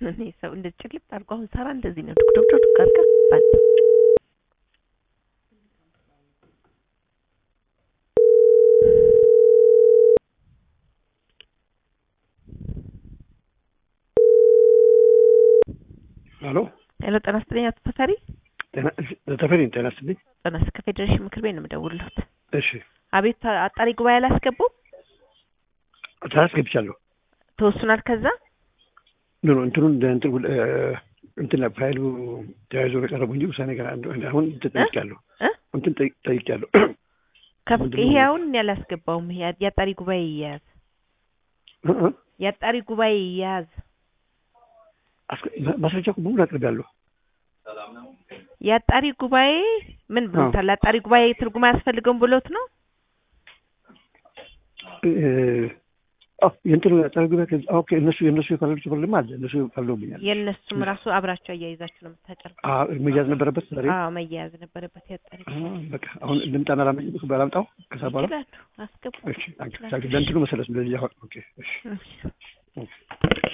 እኔ ሰው እንደ ጭልጥ አድርጎ አሁን ሰራ እንደዚህ ነው ዱቅ ዱቅ ዱቅ አድርጋ ባንተ ሄሎ ሄሎ ጤና ይስጥልኝ አቶ ተፈሪ ጤና ተፈሪ ጤና ይስጥልኝ። ጤና ይስጥ ከፌዴሬሽን ምክር ቤት ነው የምደውልልዎት እሺ አቤት አጣሪ ጉባኤ አላስገቡም ታስገብቻለሁ። ተወስኗል ከዛ ኖ ኖ እንትኑን እንደ እንትን ውል- እ፣ እንትን ላይ ፋይሉ ተያይዞ ነው የቀረቡ እንጂ ውሳኔ ገና እንደ- አሁን እንትን ጠይቄያለሁ። እ? እንትን ጠይቅ- ጠይቄያለሁ። ከፍ ምንድን ነው? ይሄ አሁን እኔ አላስገባውም ይሄ የአጣሪ ጉባኤ ይያዝ እ እ፣ የአጣሪ ጉባኤ ይያዝ አስገ- ማ- ማስረጃ እኮ በሙሉ አቅርቤያለሁ። የአጣሪ ጉባኤ ምን ብሎታል አጣሪ ጉባኤ ትርጉም አያስፈልገውም ብሎት ነው እ፣ አዎ የእንትኑ ጠረ ጉባኤ ከዚ- ኦኬ እነሱ የእነሱ የፈረዱት ፕሮብሌም አለ። እነሱ ፈርደውብኛል። የእነሱም ራሱ አብራቸው አያይዛችሁ ነው የምታጨርሱ አዎ መያዝ ነበረበት ዛሬ። አዎ መያያዝ ነበረበት የአጣሪ አ፣ በቃ አሁን ልምጣና ላመጭ ባላምጣው ከዛ በኋላ ይችላሉ አስገቡ እሺ፣ ታንክ ዩ። ለእንትኑ መሰረት ነው ለዚህ አሁን ኦኬ እሺ እሺ